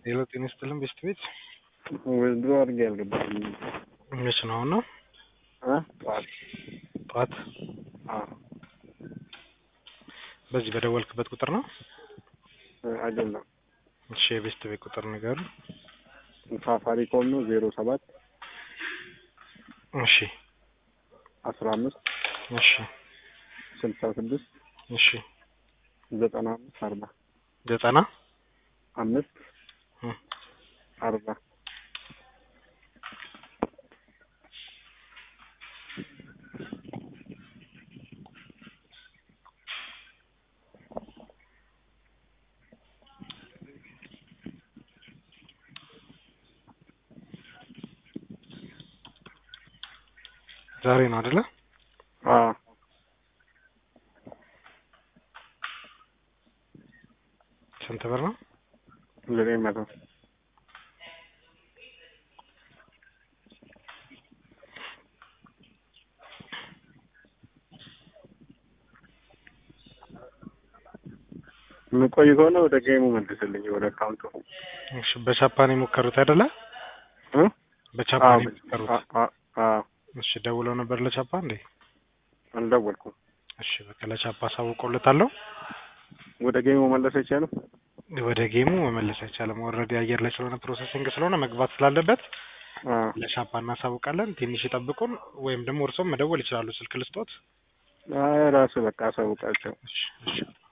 ሌላ ጤና ይስጥልን ቤስት ቤት ወይድሮ አድርጌ አልገባም። መች ነው አሁን ነው አ ጠዋት ጠዋት አ በዚህ በደወልክበት ቁጥር ነው አይደለም እሺ የቤስት ቤት ቁጥር ንገሩ ሳፋሪኮም ነው ዜሮ ሰባት እሺ አስራ አምስት እሺ ስልሳ ስድስት እሺ ዘጠና አምስት አርባ ዘጠና አምስት እ አርባ ዛሬ ነው አይደለ አ ስንት ብር ነው ዘጠኝ መቶ የምቆይ ከሆነ ወደ ጌሙ መልስልኝ፣ ወደ አካውንቱ እሺ በቻፓን የሞከሩት አይደለ እ በቻፓን የሞከሩት አ አ አ እሺ ደውለው ነበር ለቻፓ እንዴ አልደወልኩም። እሺ በቃ ለቻፓ አሳውቀውለታለሁ ወደ ጌሙ መለስ አይቻልም። ወደ ጌሙ መመለስ አይቻልም ኦልሬዲ አየር ላይ ስለሆነ ፕሮሰሲንግ ስለሆነ መግባት ስላለበት አ ለሻፓ እናሳውቃለን ትንሽ ይጠብቁን ወይም ደግሞ እርሶም መደወል ይችላሉ ስልክ ልስጦት አይ ራሱ በቃ አሳውቃቸው። እሺ እሺ